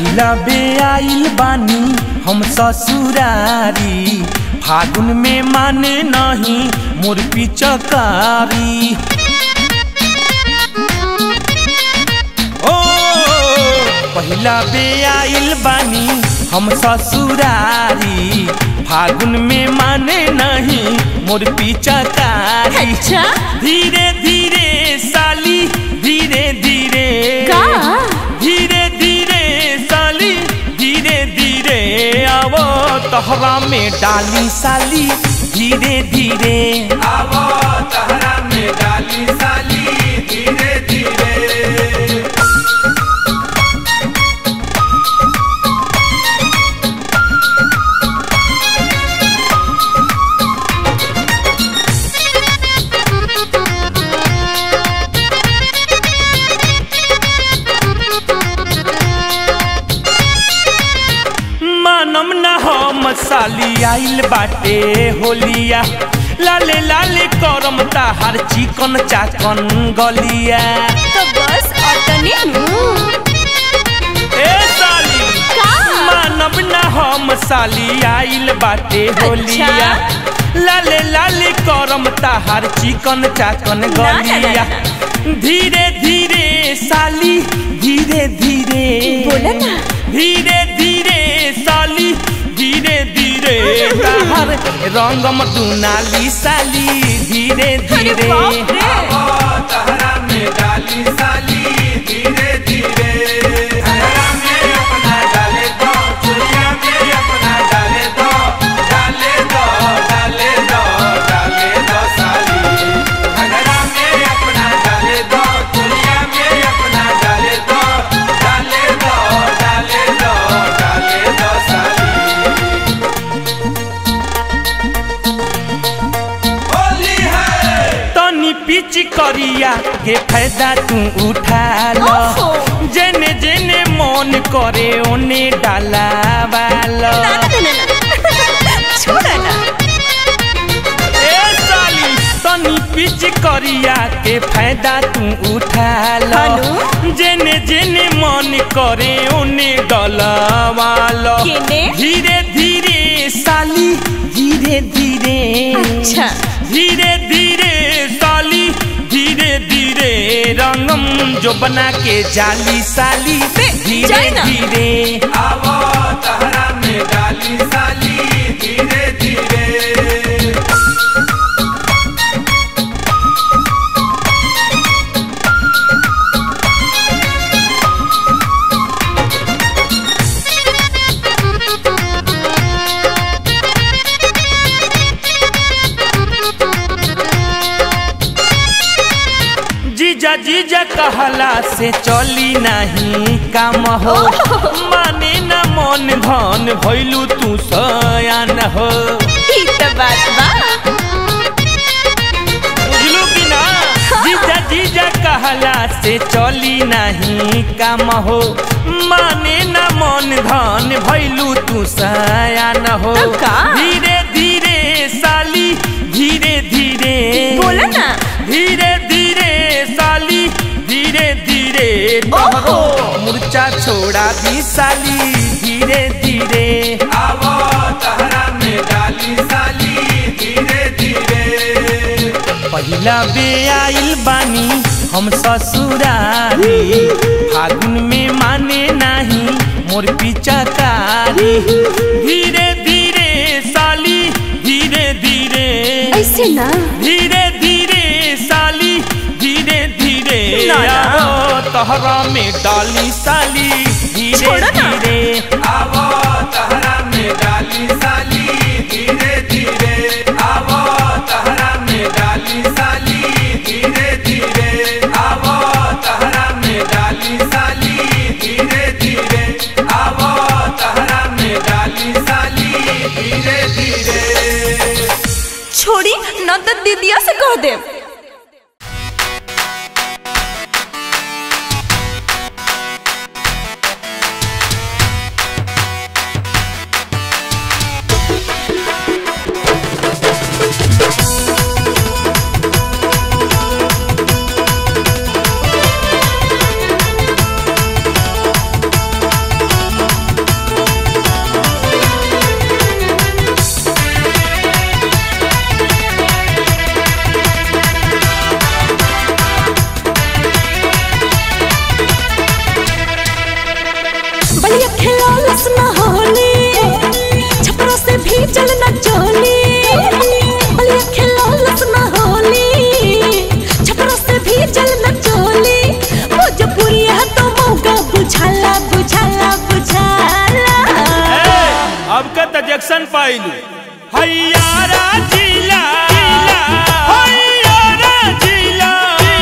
पहिला बे आइल बानी हम ससुरारी फागुन में माने नहीं मोर पिचकारी ओ पहिला बे आइल बानी हम ससुरारी फागुन में माने नहीं मोर पिचकारी अच्छा धीरे धीरे साली धीरे धीरे का धीरे धीरे साली धीरे धीरे आवो तहरा में डाली साली धीरे धीरे आवो तहरा में डाली साली धीरे धीरे मानम न हम साली आइल बाटे होलिया लाले लाले करम ताहार चिकन चाकन गलिया तो बस अतने ए साली का मानब न हम साली आइल बाटे होलिया लाले लाले करम ताहार चिकन चाकन ना, ना, गलिया धीरे धीरे साली धीरे धीरे बोला ना। धीरे धीरे साली धीरे धीरे ताहार रंगम दुनाली साली धीरे अरे धीरे बाप रे आवो तहरा में डाली साली धीरे धीरे तहरा में अपना डाले दो चुड़िया में अपना डाले दो डाले दो डाले दो डाले दो साली तहरा में अपना डाले दो चुड़िया में अपना डाले दो डाले दो डाले दो डाले दो साली होली है तनी पिच करिया के फायदा तू उठा लो ओहो। जेने जेने मन करे ओने डाला वालो ना ना ना ना ना छोड़ा ना ए साली तनी पिच करिया के फायदा तू उठा लो हेलो। जेने जेने मन करे ओने डाला वालो केने? धीरे धीरे साली धीरे धीरे अच्छा धीरे धीरे साली धीरे धीरे रंगम जो बना के जाली साली बे, धीरे जाए ना। धीरे आवो तहरा में डाली साली धीरे धीरे जीजा जीजा कहला से चली नहीं काम हो माने न मन धन भैलू तू सयान हो ई तो बात बा बुझलू कि ना जीजा जीजा कहला से चली नहीं काम हो माने न मन धन भैलू तू सयान हो तो का? धीरे धीरे साली धीरे धीरे बोला ना धीरे धीरे साली धीरे धीरे ओहो। मुर्चा छोड़ा दी साली धीरे धीरे आवो तहरा में डाली साली धीरे धीरे पहिला बे आइल बानी हम ससुरारी फागुन में माने नाही मोर पिचकारी धीरे धीरे साली धीरे धीरे ऐसे ना धीरे धीरे साली धीरे धीरे ना, ना। आओ तहरा में डाली साली धीरे छोड़ो ना। धीरे आवो तहरा में डाली साली धीरे धीरे आवो तहरा में डाली साली धीरे धीरे आवो तहरा में डाली साली धीरे धीरे आवो तहरा में डाली साली धीरे धीरे छोड़ी न तो दीदिया से कह दे सेटिस्फेक्शन पाइलू हैयारा जिला हैयारा जिला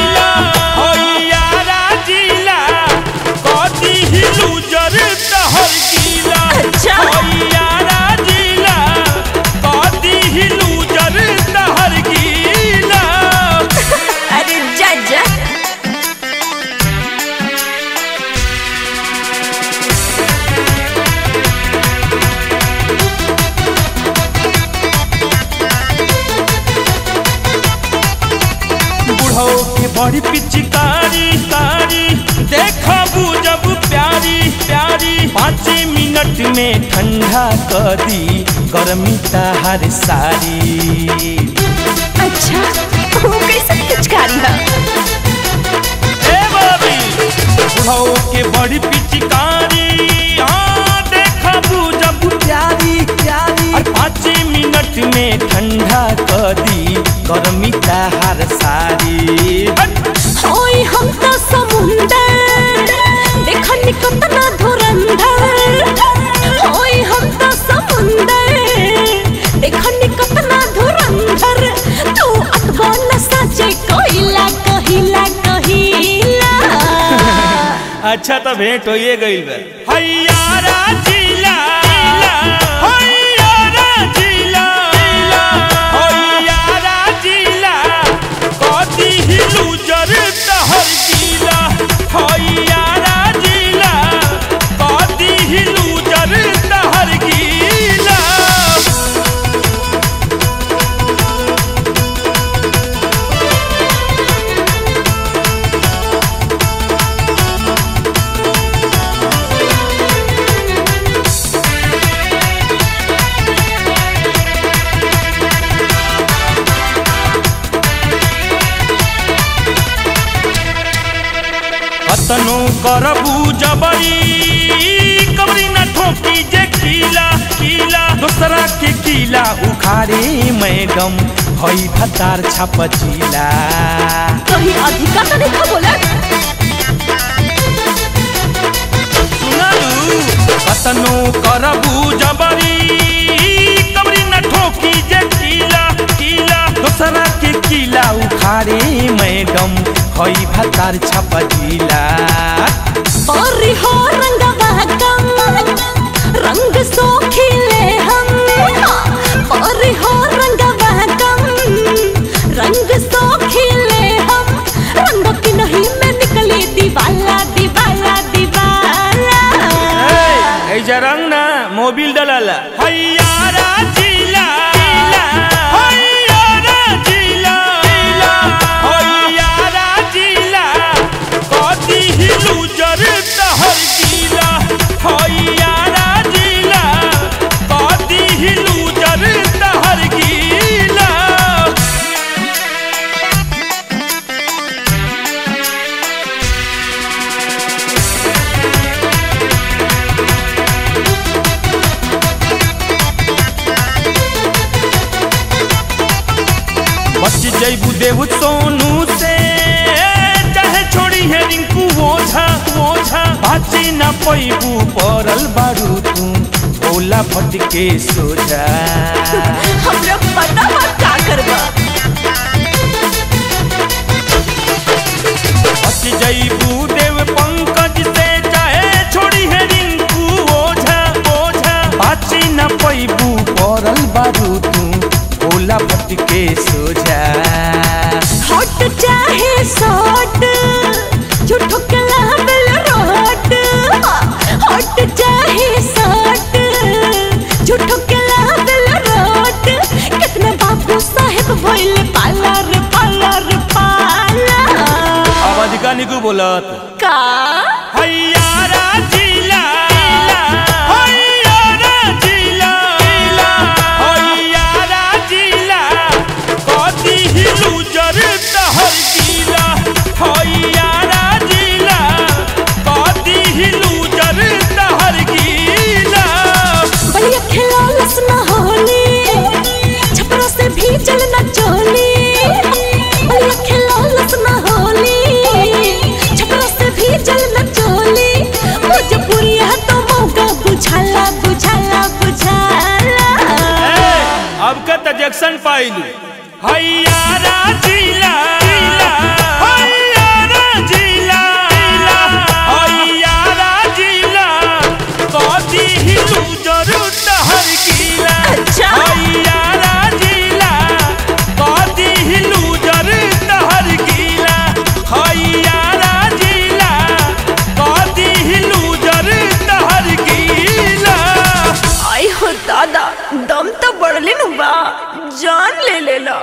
हैयारा जिला कदी ही लूजर तहर गीला अच्छा। हैयारा जिला कदी ही लूजर तहर गीला अरे जा जा बुढ़ो के बड़ी पिचकारी कारी देखबू जब प्यारी प्यारी पाँच मिनट में ठंडा कर दी गर्मी हर सारी अच्छा वो कैसे पिचकारी है ए बाबी बुढ़ो के बड़ी पिचकारी हाँ देखबू जब प्यारी प्यारी और पाँच मिनट में ठंडा कर दी गर्मी हर सारी हट! ओए हम तो समुंदर देखनी कितना धुरंधर ओए हम तो समुंदर देखनी कितना धुरंधर तू अतबन सचे कोइला कहिला कहिला अच्छा तो भेंट होइए गइल बा हैयारा जिला हैयारा जिला हैयारा जिला कदी ही लूजर तहर गीला हैयारा जिला कदी ही लूजर तहर गीला कतनो करबू जबरी कबरी न ठोकी जे कीला कीला दूसरा के कीला उखाड़े मैडम हई भतार छपचीला कहीं अधिका तो नहीं बोला सुनलू कतनो करबू जबरी कबरी न ठोकी जे कीला कीला दूसरा के कीला उखाड़े मैडम हई भतार छपचीला और हो रंगवा कम रंग सो खिले हम और हो रंगवा कम रंग सो खिले हम रंग की नहीं में निकली दीवाला दीवाला दीवाला ऐसा रंग ना मोबिल डलाला हैयारा जिला हैयारा जिला हैयारा जिला कदी ही लूजर तहर गीला हैयारा जिला कदी ही लूजर तहर गीला बच जैबू देव सोनू से चाहे छोड़ी है रिंकू ओझा ओझा बाची न पैबू पड़ल बारू तू ओला फटके सोझा हम लोग पता बा का करबा बच जैबू देव पंकज से चाहे छोड़ी है रिंकू ओझा ओझा बाची न पैबू पड़ल बारू तू ओला फटके सोझा हॉट चाहे शॉट झूठो के लाबल रोट हॉट चाहे शॉट झूठो के लाबल रोट कितने बाबू साहेब भइल पालर पालर पाला अब अधिका निकू बोलत का हैयारा जिला हैयारा जिला हैयारा जिला कदी ही लूजर तहर गीला हैयारा जिला कदी ही लूजर तहर गीला बलिया खिलौलस न होली छपरा से भी चल न चोली बलिया खिलौलस न होली छपरा से भी चल न चोली आइलू हैयारा जिला हैयारा जिला हैयारा जिला कदी हिलू जरूर तहर गीला अच्छा। हैयारा जिला कदी हिलू जरूर तहर गीला हैयारा जिला कदी हिलू जरूर तहर गीला आई हो दादा दम तो बढ़ले नु बा जान ले ले लो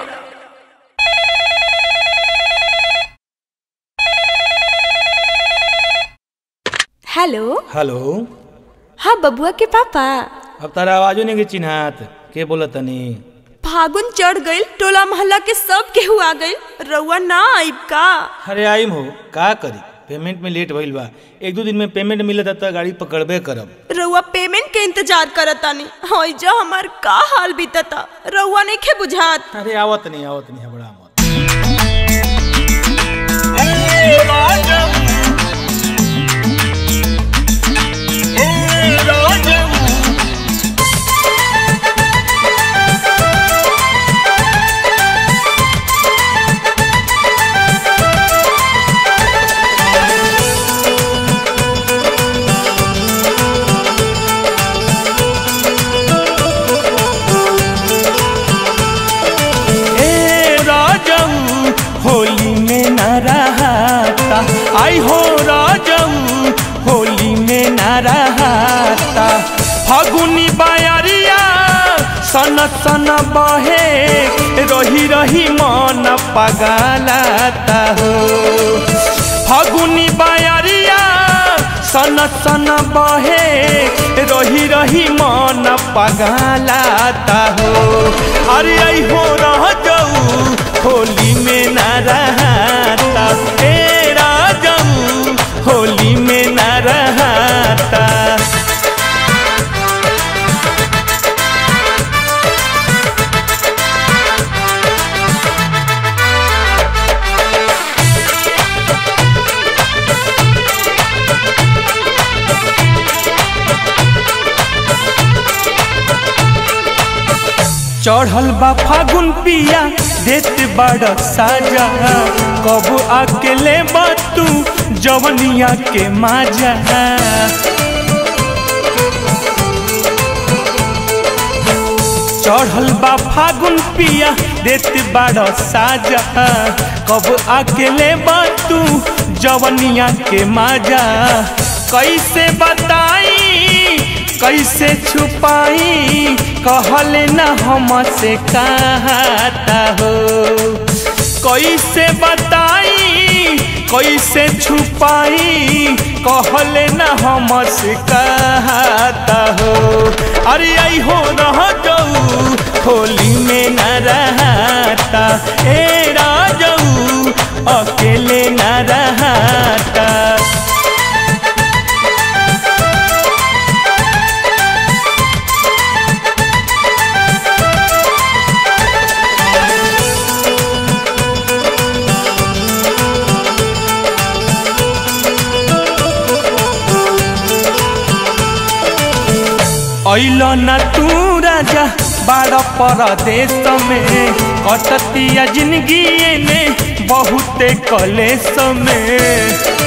हेलो हेलो हाँ बबुआ के पापा अब तारा आवाजो नहीं के चिन्हात के बोला तनी फागुन चढ़ गइल टोला मोहल्ला के सब केहू आ गइल रउआ ना आइब का अरे आइम हो का करी पेमेंट में लेट भइल बा एक दो दिन में पेमेंट मिलत त गाड़ी पकड़बे करब रउआ पेमेंट के इंतजार करतानी हई जो हमार का हाल बीतता रउआ नहीं खे बुझात अरे आवत नहीं आवत नहीं बड़ा मत ए राजऊ होली में न रहता आई हो राजऊ होली में न रहता फागुनी बायरिया सन सन बहे रही रही मन पगलाता हो फागुनी बायरिया सन सन बहे रही रही मन पगलाता हो अरे आई हो रह जाऊ होली में न रहता ए राजाऊ होली में न रहता चढ़ल बा फागुन पिया देत बड़ साजा कब अकेले बा तू जवनिया के माजा चढ़ल बा फागुन पिया देत बड़ साजा कब अकेले बा तू जवनिया के माजा कैसे बताई कैसे छुपाई कहले न हमसे कहता हो कैसे बताई कैसे छुपाई कहले न हमसे कहता हो अरे आई हो रह जाऊ होली में न रहता ए राजाऊ अकेले न रहता ऐल न तू राजा बाड़ परदेश में कटतिया जिंदगी ने बहुते कलेश में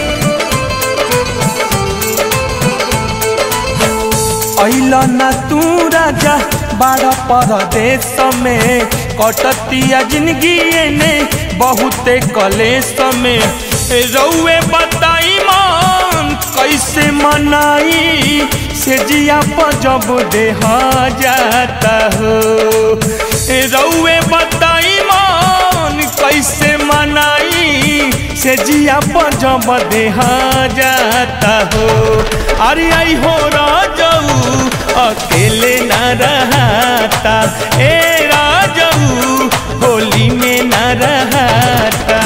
ऐल न तू राजा बाड़ परदेश में कटतिया जिंदगी ने बहुते कलेश में रउए बताई मन कैसे मनाई से जिया पर जब देह जाता हो रउए बताई मन कैसे मनाई से जिया पर जब देह जाता हो अरे आई हो राजाऊ अकेले न रहता ए राजाऊ होली में न रहता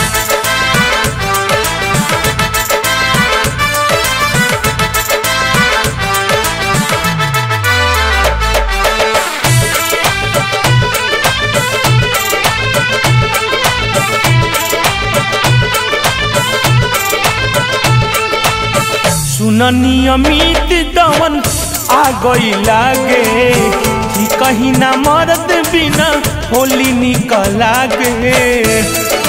सुननी अमित दवन आ गई लागे कि कहीं ना मर्द बिना होली निकला गे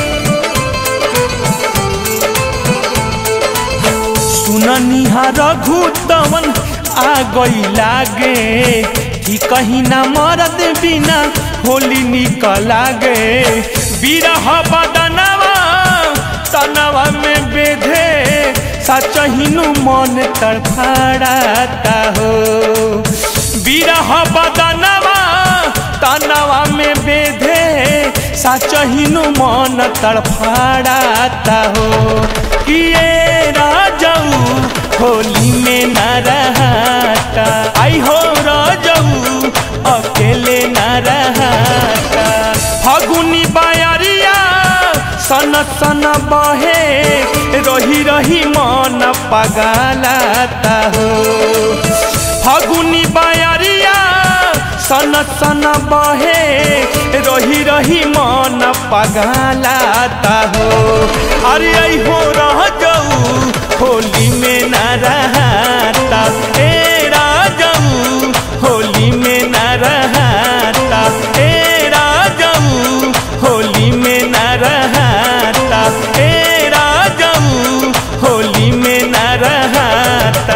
सुननिहा रघु तवन आ गई लागे कि कहीं ना मरद बिना होली निकला गे बिरह बदनवा तनवा में बेधे सचहिनु मन तड़फड़ाता हो बिरह बदनवा तनवा में बेधे सचहिनु मन तड़फड़ाता हो किए राजऊ होली में न रहता आई हो राजऊ अकेले न रहता फगुनी बायरिया सन सन बहे रही रही मन पगलाता हो फगुनी बायरिया सन सन बहे रही रही मन पगलाता हो अरे आई हो रह जाऊ होली में न रहता ए राजाऊ होली में न रहता ए राजाऊ होली में न रहता ए राजाऊ होली में न रहता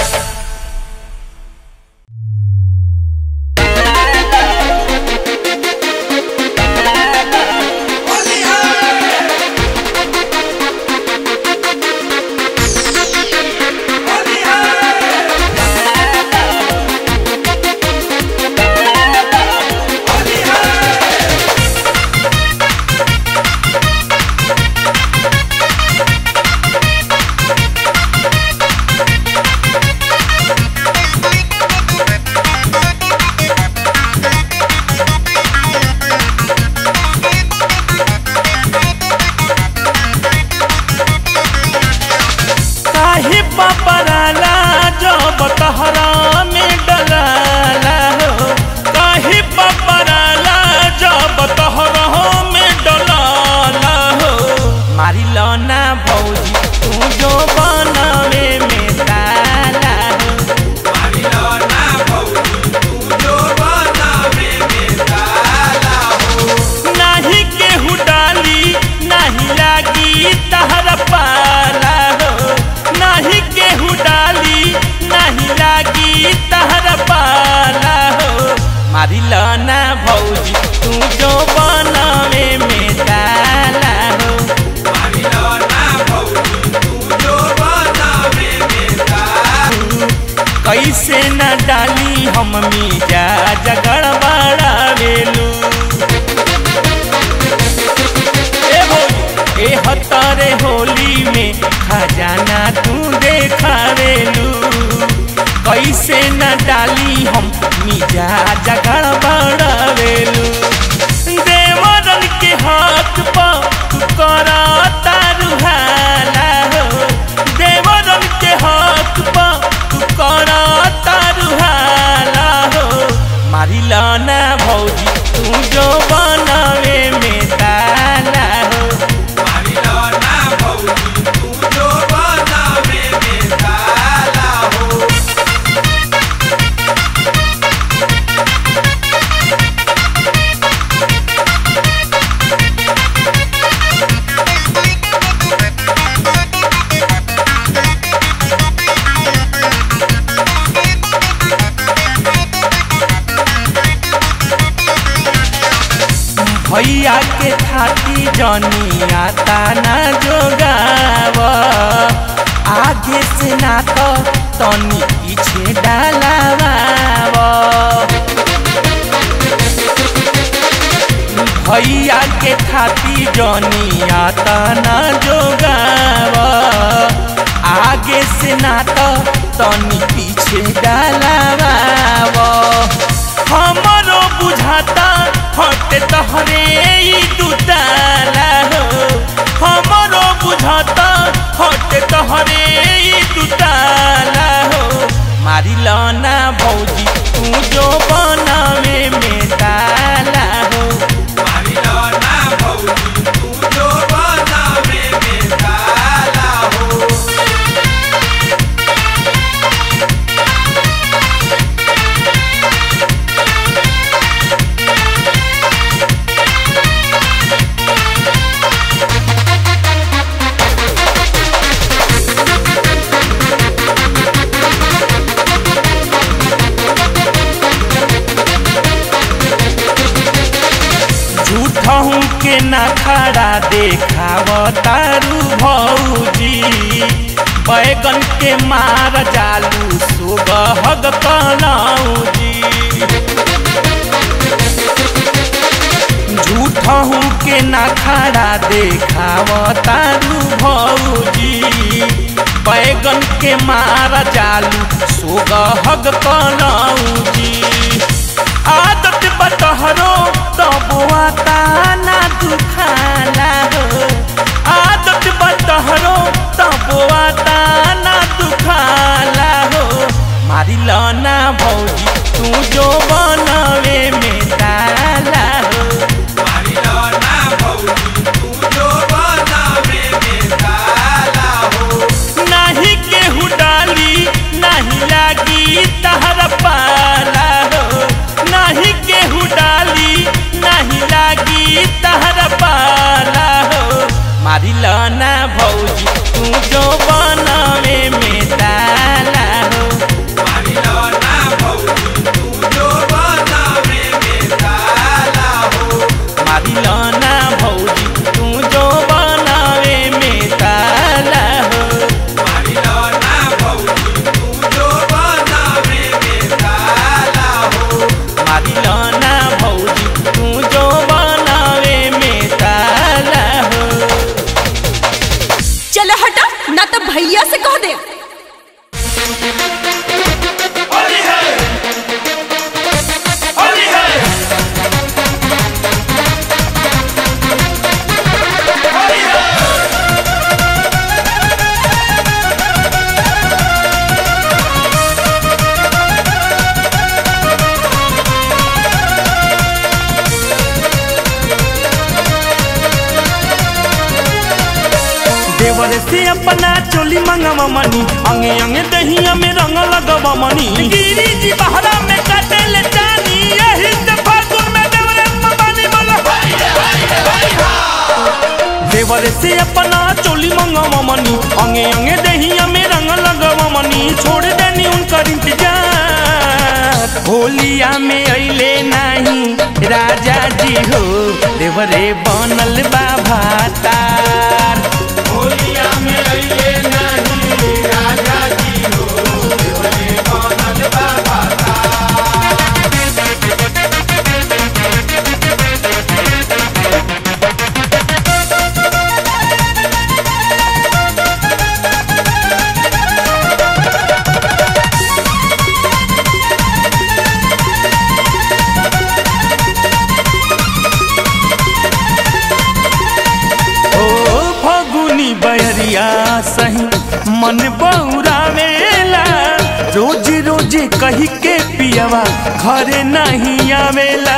काहे पपराला जब तहरा में डलाला हो काहे पपराला जब तहरा में डलाला हो मारी लौना भौजी तू जो बनावे में ताला हो नाही केहू डाली नाही लागी तहर पाला हो नाही केहू डाली नाही लागी तहर पाला हो मारी लाना भौजी तू जो बनावे में डाला हो कैसे न डाली हम मीजा जगड़ बड़ा बेलू ए होली ए हतारे होली में खजाना तू देखावेलू कैसे न डाली हम मिजा जगड़ बड़ावेलू देवरन के हाथ पर तू करा तारुहाला हो देवरन के हाथ पर तू करा तारुहाला हो मारी लाना भौजी तू जो बनावे में ताला हो भैया के थाती जनी आता ना जोगाव आगे से ना तो तनी पीछे डालावाव भैया के थाती जनी आता ना जोगाव आगे से ना तो तनी पीछे डालावाव हमरो बुझाता हटे तहरे ई दुताला हो हमरो बुझाता हटे तहरे ई दुताला हो मारी लाना भौजी तू जो बनावे में ताला हो के ना खड़ा देखाव तारू भौजी बैगन के मार जालू सुगहग कलौजी झूठहू के ना खड़ा देखाव तारू भौजी बैगन के मार जालू सुगहग कलौजी आदत बतहरो तबुआता ना दुखाला हो आदत बतहरो तबुआता ना दुखाला हो मारी लना भौजी तू जो बनवे में डाला हो मारी लौना भौजी तू जो बनावे में डाला हो नाही केहू डाली नाही लागी तहर पाला हो नाही केहू डाली नाही लागी तहर पाला हो मारी लना भौजी तू जो बनवे में डाला हो मारी लौना भौजी तू जो बनावे में डाला हो मारी लना भौजी तू जो बनवे में डाला हो मारी लौना भौजी तू जो बनावे में डाला हो मारी लना भौजी तू जो बनवे में डाला हो चलो हटा ना तो भैया से कह दे होली है होली है होली है देवर से अपना चोली मंगवा मनी अंगे अंगे दहिया में रंग लगवा मनी गिरी जी बहरा में काटे ले जानी यही से फागुन में देवरे मबानी बोला देवर से अपना चोली मंगवा मनी अंगे अंगे दहिया में रंग लगवा मनी छोड़ देनी उनका इंतजार होलिया में अइले नहीं राजा जी हो देवरे बनल बा भातार होलिया में अइले नहीं राजा जी हो देवरे बनल बाबा ओ फगुनी बहरिया सही मन बौरावेला रोज रोज कही के पियवा घरे नहीं आवेला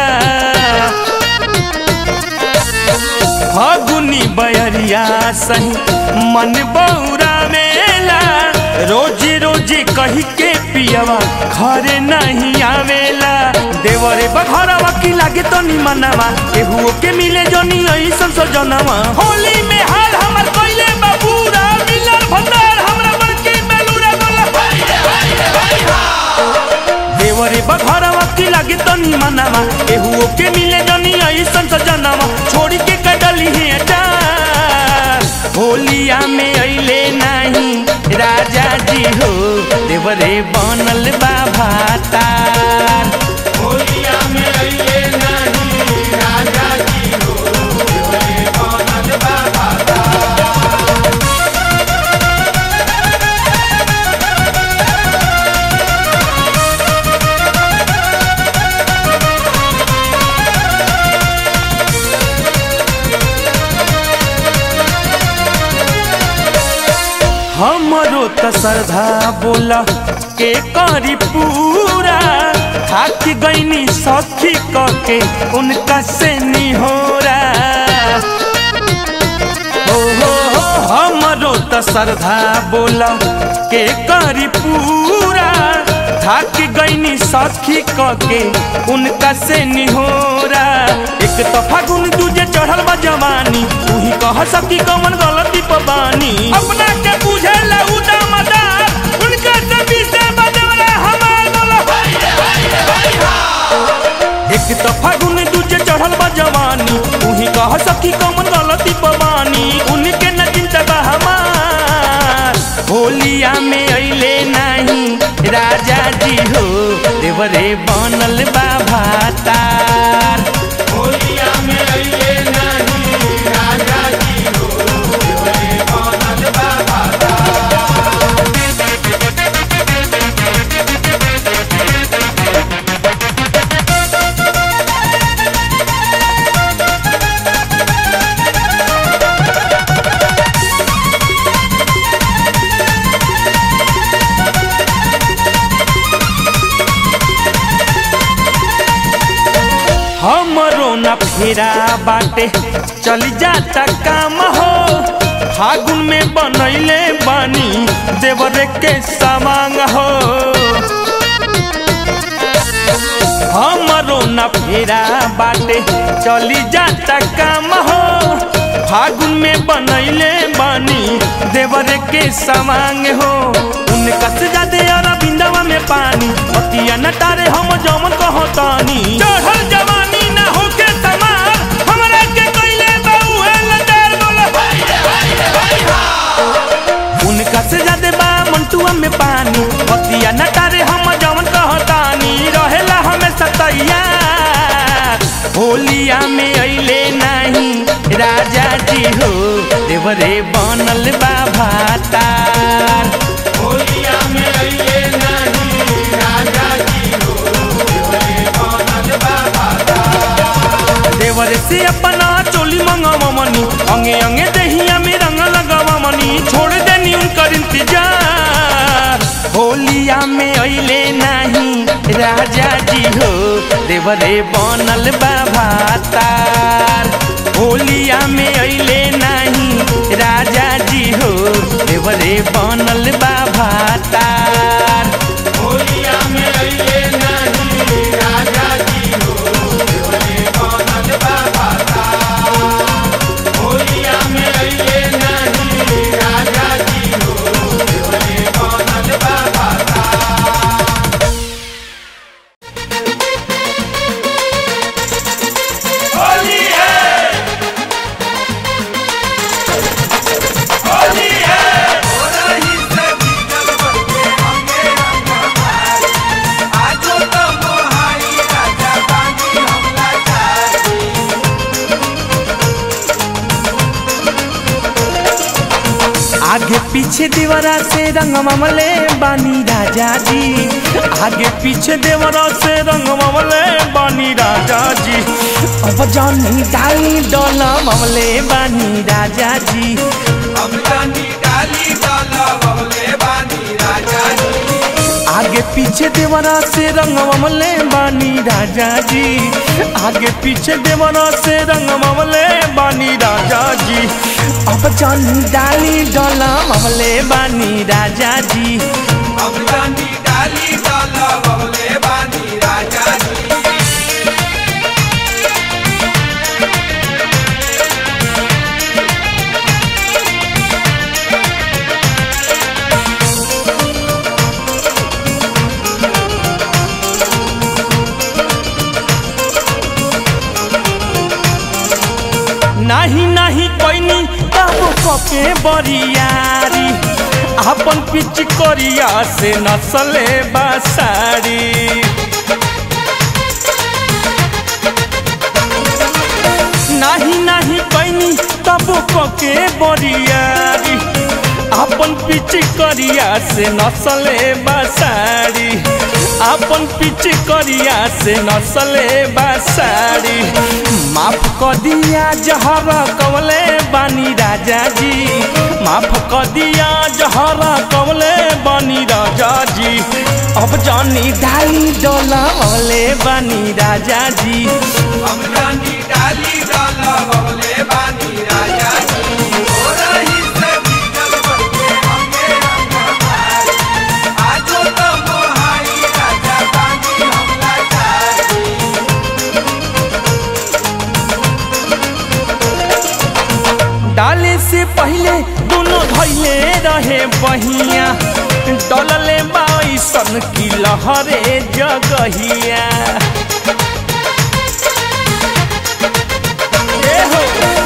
फगुनी बहरिया सही मन बौरावेला रोज रोज कही के पियवा घरे नहीं आवेला देवरे बघरवा की लागे तो निमनवा केहुओ के मिले जनी ऐसन सजनवा होली में हाल हमर कइले बाबूरा मिलर भंडार हमरा बड़की बेलूरा बोला देवरे बघरवा की लागे तो निमनवा केहुओ के मिले जनी ऐसन सजनवा छोड़ी के कटली है डार होलिया में अइले नहीं राजा जी हो देवरे बनल बा भातार होलिया में अइले नहीं राजा जी हो देवरे बनल बाबा हमरो त श्रद्धा बोला के करी पूरा थाक गईनी सखी के उनका से निहोरा हो हो हो हमरो त श्रद्धा बोला के करी पूरा थाक गईनी सखी के उनका से निहोरा एक तो फागुन दूजे चढ़ल बा जवानी तू ही कह सकी कौन गलती पबानी अपना के बुझे उदा मदार उनका से बीसे बदवरा हमार बोला एक तो फागुन दूजे चढ़ल बा जवानी तू ही कह और सखी कमन गलती पवानी उनके न चिंता बा हमार होलिया में अइले नहीं राजा जी हो देवरे बनल बा भातार होलिया में अइले नहीं राजा जी हो देवरे बनल बा भाता हमरो न फेरा बाटे चली जाता काम हो फागुन में बनैले बानी देवरे के सामांग हो हमरो न फेरा बाटे चली जाता काम हो फागुन में बनैले बानी देवरे के सामांग हो उनका से जादे अरविंदवा में पानी पतिया न तारे हम जमन कहतानी चढ़ल जवानी ना होके समार हमरा के कइले बाउए लदार बोला उनका से जादे बा मंटुआ में पानी पतिया न तारे हम जमन कहतानी रहेला हमेशा तैयार होलिया में अइले नहीं राजा जी हो देवरे बनल बा भातार होलिया में अइले नहीं राजा जी हो देवरे बनल बा भाता देवर से अपना चोली मंगावा मनी अंगे अंगे दहिया में रंग लगावा मनी छोड़ देनी उनकर इंतजार होलिया में अइले नहीं राजा जी हो देवरे बनल बा भातार होलिया में अइले नहीं राजा जी हो देवरे बनल बा भातार होलिया में अइले नहीं राजा जी हो देवरे बनल बा भाता होलिया में अइले नहीं राजा जी हो देवरे बनल बा भाता होली है होली है हो रही से भीतर बनके अंगे अंग हमारे आजो तो मोहाई राजा बानी हमला चारी आगे पीछे देवरा से रंग ममले बानी राजा जी आगे पीछे देवरा से रंग ममले बानी राजा जी अब जानी डाली डोला ममले बानी राजा जी हम जानी डाली डाला बबले बानी राजा जी आगे पीछे देवरा से रंग ममले बानी राजा जी आगे पीछे देवरा से रंग ममले बानी राजा जी अब जानी डाली डोला ममले बानी राजा जी हम जानी डाली डाला बबले बानी राजा जी नाही नाही कोइनी बाबू कके बरियारी अपन पिच करिया से नसले बासारी नाही नाही कोइनी तब कके बरियारी अपन पिच करिया से नसले बासारी अपन पिच करिया से नसले बासारी माफ क दिया जहर कवले बानी राजा जी माफ क दिया जहर कवले बानी राजा जी अब जानी ढाई डोला वाले बानी राजा जी हम जानी डाली डाला बबले बानी राजा जी हो रही से भीतर बनके अंगे अंग हमारे आजो तो मोहाई राजा बानी हमला चारी डाले से पहले दोनों धैले रहे बहिया डलले बाईसन की लहरे जगहिया ए हो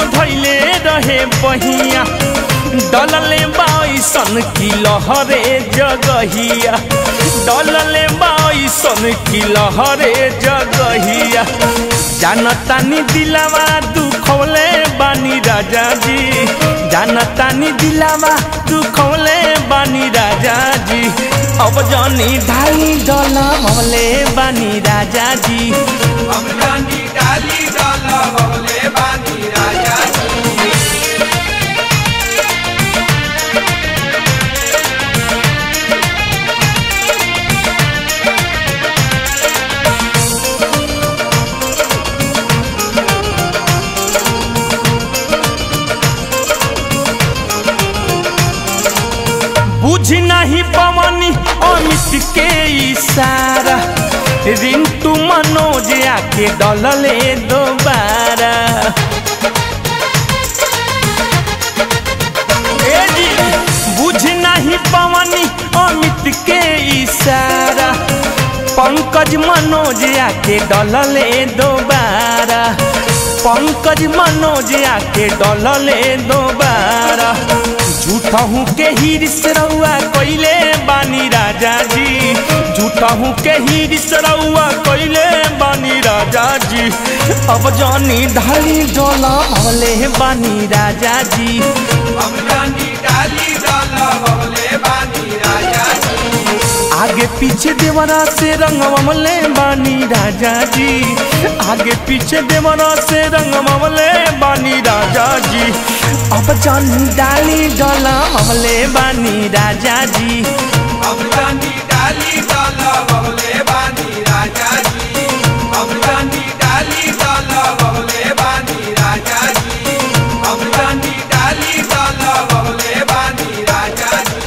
धैले रहे बहिया डलले बाईसन की लहरे जगहिया डलले बाईसन की लहरे जगहिया जानतानी दिलावा दुखौले बानी राजा जी जानतानी दिलावा दुखौले बानी राजा जी अब जानी ढाई डला मौले बानी राजा जी हम जानी डाली डाला बबले बानी राजा जी बुझ नहीं पवनी अमित के इशारा रिंटू मनोज आके डलले दोबारा ए जी, बुझ नहीं पवनी अमित के इशारा पंकज मनोज आके डलले दोबारा पंकज मनोज आके डलले दोबारा झूठहू के हिरिस रउआ कइले बानी राजा जी झूठहू के हिरिस रउआ कइले बानी राजा जी अब जानी ढाली डोला भले बानी राजा जी हम जानी डाली डाला बबले बानी राजा जी आगे पीछे देवरा से रंगवमले बानी राजा जी आगे पीछे देवरा से रंगवमले बानी राजा जी अब जानी डाली डोला हमले बानी राजा जी हम जानी डाली डाला बबले बानी राजा जी हम जानी डाली डाला बबले बानी राजा जी हम जानी डाली डाला बबले बानी राजा जी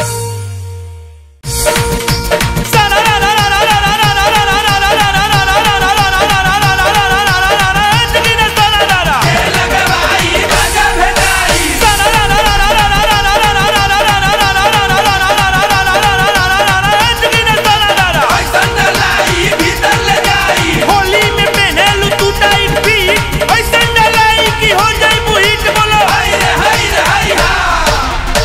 लगवाई राजा भेटाई ऐसन डलाई भीतर ले जाई होली में पहनेलू तू टाइट फिट ऐसे डलाई की हो जाई मुहित बोलो हाय रे हाय रे हाय हा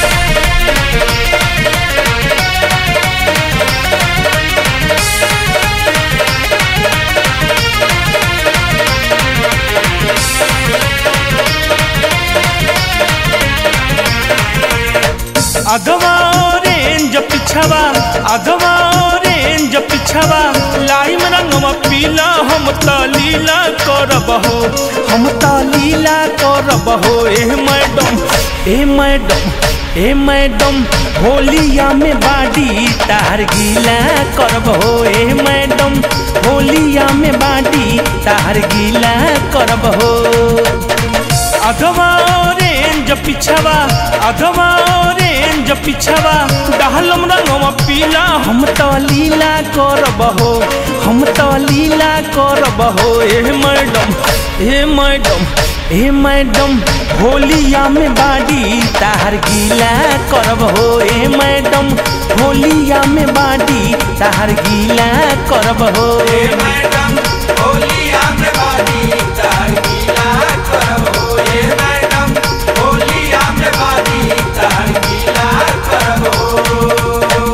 अगवा ऑरेंज पिछवा अगवा ऑरेंज पिछवा लाइम रंगवा पीला हम त लीला करब हो हम त लीला करब हो ए मैडम ए मैडम ए मैडम होलिया में बाडी तार गीला करब हो ए मैडम होलिया में बाडी तार गीला करब हो अगवा ऑरेंज पिछवा अगवा ऑरेंज पिछवा डहलम रंगवा पीला हम तो लीला करब हो हम तो लीला करब हो ए मैडम ए मैडम ए मैडम होलिया में बाडी तार गीला करब हो ए मैडम होलिया में बाडी तार गीला करब हो ए मैडम होलिया में बानी तार गीला करबो ए मैडम होलिया में बानी तार गीला करबो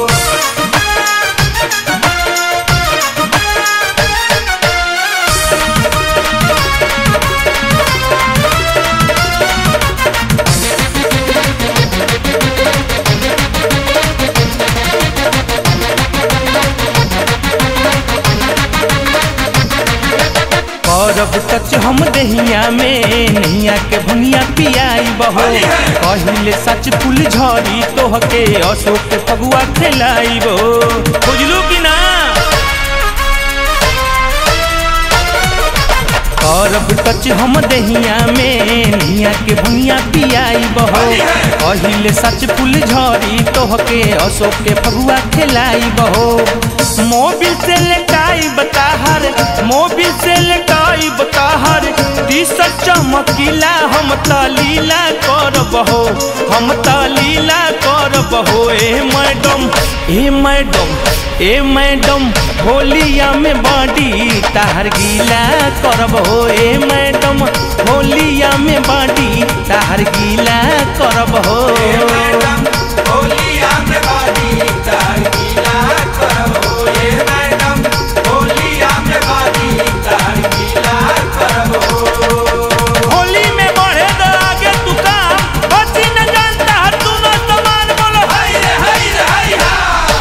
करब टच हम दहिया में नैया के भंगिया पियाई बहो कहिले सच फूल झड़ी तोहके अशोक के फगुआ खेलाई बो बुझलू कि ना करब टच हम दहिया में नैया के भंगिया पियाई बहो कहिले सच फूल झड़ी तोहके अशोक के फगुआ खेलाई बहो मोबिल से लेटाई बताहर मोबिल से लेटाई बताहर तीस चमकीला हम त लीला करब हो हम त लीला करब हो ए मैडम ए मैडम ए मैडम होलिया में बाडी ताहर गीला करब हो ए मैडम होलिया में बाडी ताहर गीला करब हो ए मैडम होलिया में बाजी तार गीला करबो ए मैडम होलिया में बाजी तार गीला करबो होली में बढ़े द आगे तू काम बची न जानता हर तू न समान बोलो हाय रे हाय रे हाय हा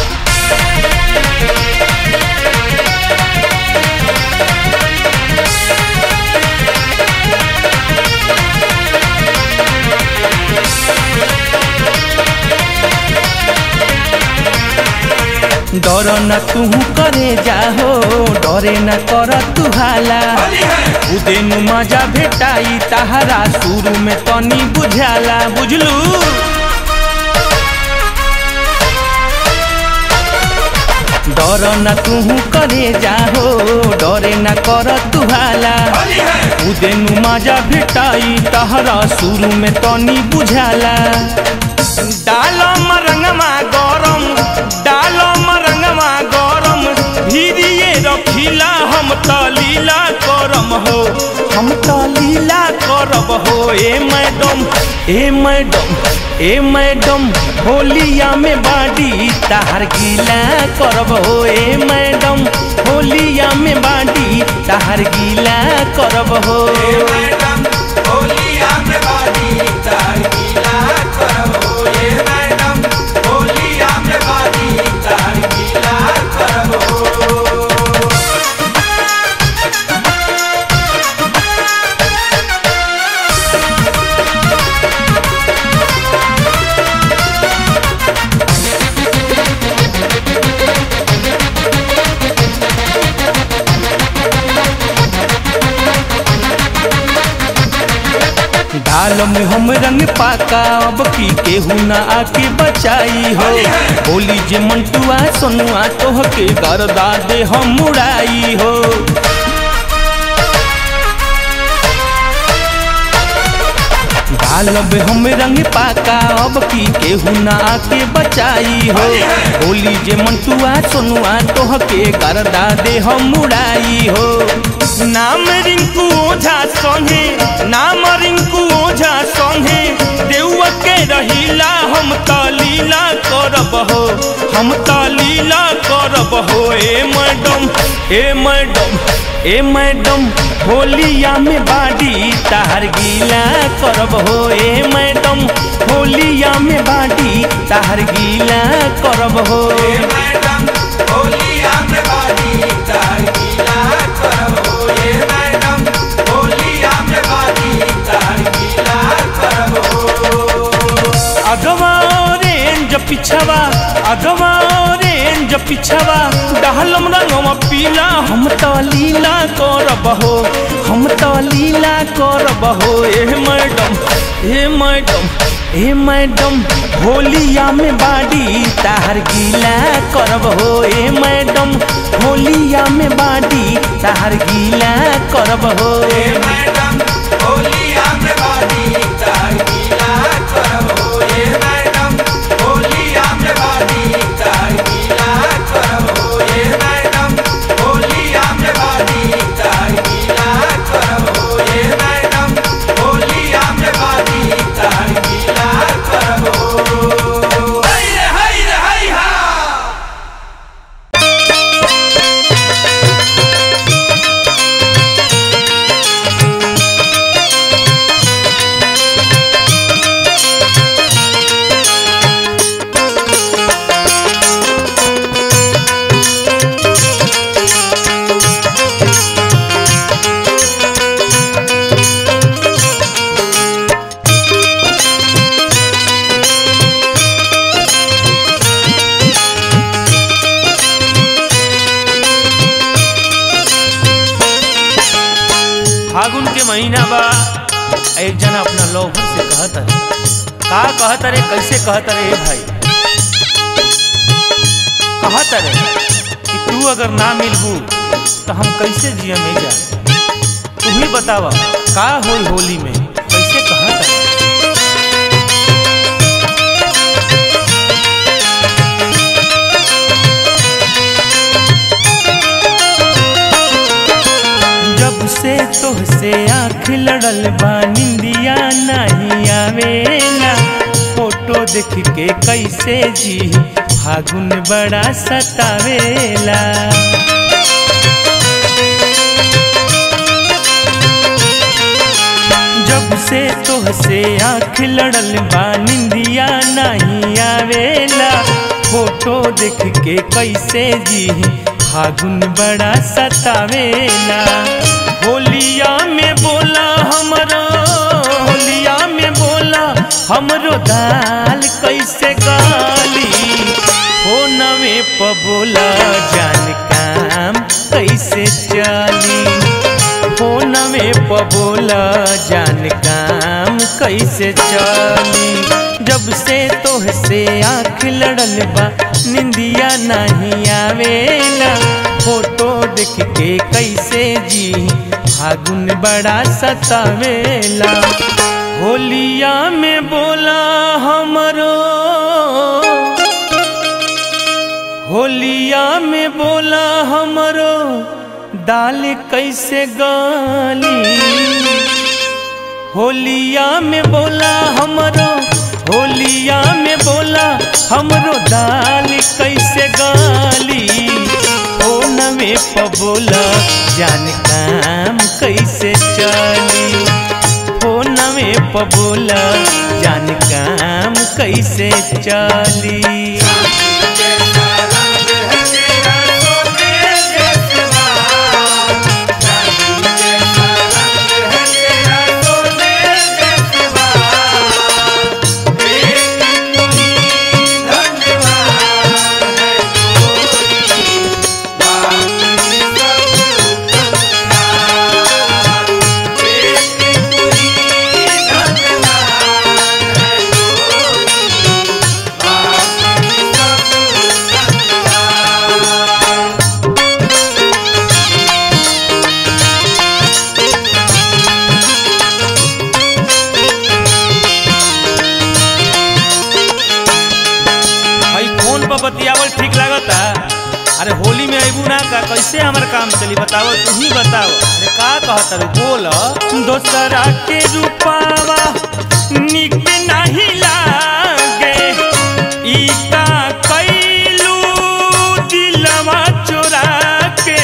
डर न तू करे जाहो डरे न कर तू हाला होली है उदेनु मजा भेटाई ताहरा शुरू में तनी बुझाला बुझलू डर न तू करे जाहो डरे न कर तू हाला होली है उदेनु मजा भेटाई ताहरा शुरू में तनी बुझाला डालम रंगमा गरम डालम रंगमा गरम भीरिए रखिला हम त लीला करम हो हम त लीला करब हो ए मैडम ए मैडम ए मैडम होलिया में बाडी ताहर गीला करब हो ए मैडम होलिया में बाडी ताहर गीला करब हो ए मैडम होलिया में बाजी तार गीला करबो ए मैडम होलिया में बाजी तार गीला करबो डाल में हम रंग पाका अब की केहू ना आके बचाई हो बोली जे मंटुआ सोनुआ तोह के गरदा दे हम मुड़ाई हो डाल में हम रंग पाका अब की केहू ना आके बचाई हो बोली जे मंटुआ सोनुआ तोह के गरदा दे हम मुड़ाई हो नाम रिंकू ओझा संगे नाम रिंकू ओझा संगे देउआ के रहिला हम त लीला करब हो हम त लीला करब हो ए मैडम ए मैडम ए मैडम होलिया में बाडी ताहर गीला करब हो ए मैडम होलिया में बाडी ताहर गीला करब हो ए मैडम होलिया में बाजी तार गीला करबो ए मैडम होलिया में बाजी तार गीला करबो अगवा ऑरेंज पिछवा अगवा ऑरेंज पिछवा डहलम रंगवा पीला हम त लीला करब हो हम त लीला करब हो ए मैडम ए मैडम ए मैडम होलिया में बाडी ताहर गीला करब हो ए मैडम होलिया में बाडी ताहर गीला करब हो ए मैडम होलिया में बाजी तार गीला करबो ए मैडम होलिया में बाजी तार गीला करबो ए मैडम होलिया में बाजी तार गीला करबो ए मैडम होलिया में बाजी तार गीला करबो हाय रे हाय रे हाय हा फागुन के महीना बा एक जना अपना लोभर से कहत है का कहत रे कैसे कहत रे ए भाई कहत रे कि तू अगर ना मिलबू तो हम कैसे जिया में जा तू ही बतावा का होई होली में कैसे कहत रे लड़ल बा निंदिया नहीं आवेला फोटो देख के कैसे जी फागुन बड़ा सतावेला जब से तोहसे आँख लड़ल बा निंदिया नहीं आवेला फोटो देख के कैसे जी फागुन बड़ा सतावेला होलिया में बोला हमरो होलिया में बोला हमरो दाल कैसे गाली हो नवे प बोला जान काम कैसे चली फोन में पबोला जान काम कैसे चली जब से तोहसे आँख लड़ल बा निंदिया नहीं आवेला फोटो देख के कैसे जी फागुन बड़ा सतावेला होलिया में बोला हमरो होलिया में बोला हमरो दाल कैसे गाली होलिया में बोला हमरो होलिया में बोला हमरो दाल कैसे गाली हो नवे प बोला जान काम कैसे चली हो नवे प बोला जान काम कैसे चली जैसा रंग है तेरा सोने जैसा चांदी जैसा रंग है तेरा सोने जैसा एक तू ही धन्यवाद है गोरी बाकी सब कंगाल एक तू ही धन्यवाद है गोरी बाकी सब कंगाल भाई फोन पर बतियावल ठीक लागता अरे होली में अबू ना का कैसे हमार काम चली बताओ तू ही बताओ अरे का कहता रे बोल दोसरा के रूपावा निक नहीं लागे ई का कैलू दिलवा चोरा के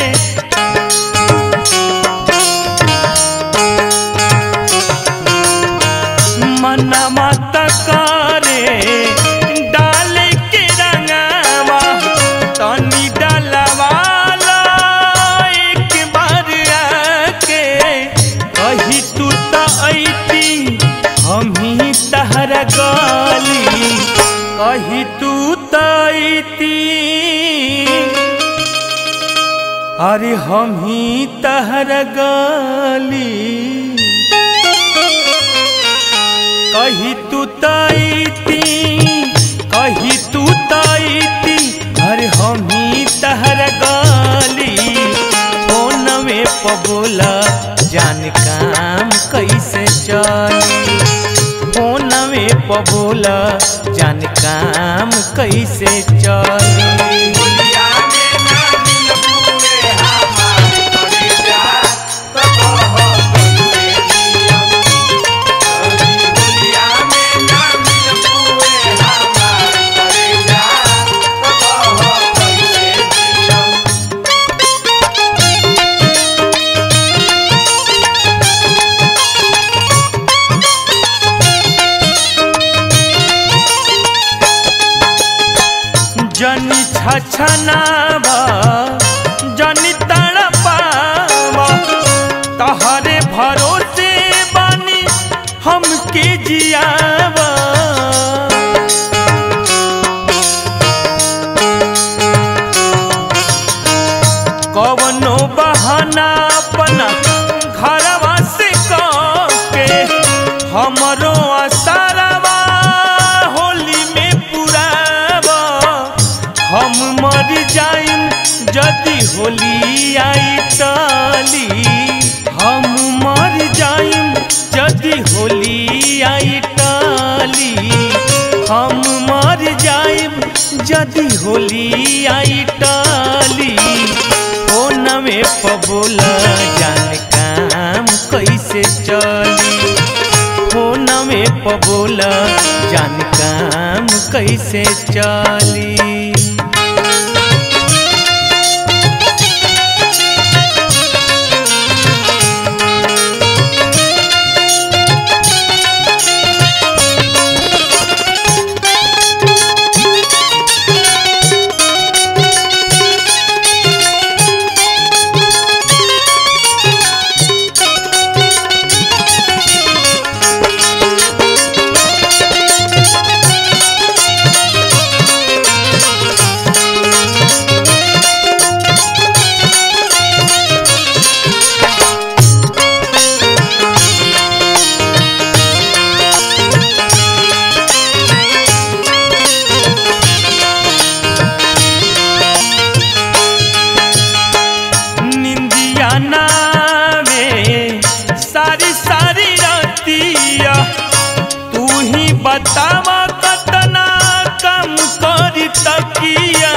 मनमा तकारे डाल के रंगावा तनी डलवाला एक बार आके कही तू त ऐती हम ही तहर गाली कही तू त ऐती अरे हम ही तहर गाली कही तू ताईती कही तू ताईती अरे हम ही तहर गाली फोन में पबोला जान काम कैसे चली फोन में पबोला जान काम कैसे चली दुनिया में ना मिल पूरे हमारे कलेजा तो कहो बंदे जियो कभी दुनिया में ना मिल पूरे हमारे कलेजा तो कहो बंदे जियो जनी छछनावा जनी तड़पावा तहरे भरोसे बानी हमके जियावा कवनो बहाना अपना घरवा से के हमरो असरवा होली में पुरावा हम मर जाइम यदि होली आई टाली हम मर जाइम यदि होली आई टाली हम मर जाइम यदि होली आई टाली ओ नवे पबोला जान काम कैसे चली फोन में पबोला जान काम कैसे चली निंदिया नावे सारी सारी रतिया तू ही बतावा कतना कम करी तकिया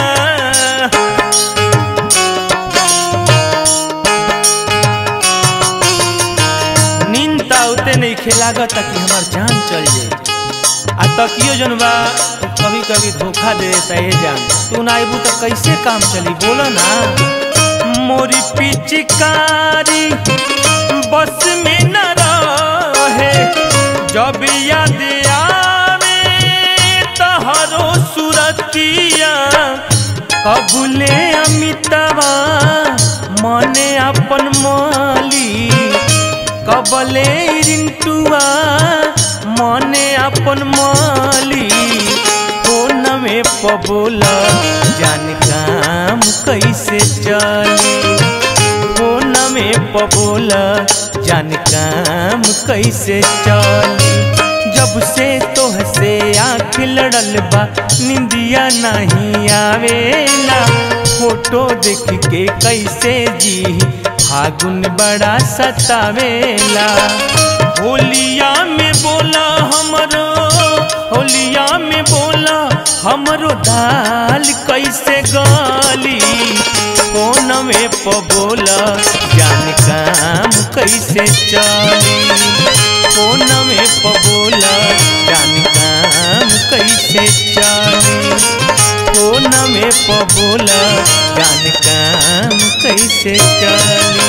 नींद त उते नहीं खेलागत कि हमार जान चल जाए आ तकियो जन बा कभी कभी धोखा दे देता है जान तू ना आइबू तो कैसे काम चली बोलो ना मोरी पिचकारी बस में न रहे जब याद आवे तहरो सुरतिया कबुले अमितवा मने अपन माली कबले रिंटुआ मने अपन माली फोन में पबोला जान काम कैसे चली फोन में पबोला जान काम कैसे चली जब से तोह से आँख लड़ल बा निंदिया नहीं आवेला फोटो देख के कैसे जी फागुन बड़ा सतावेला होलिया में बोला हमरो होलिया में बोला हमरो दाल कैसे गाली फोन में पबोला जान काम कैसे चली फोन में पबोला जान काम कैसे चली फोन में पबोला जान काम कैसे चली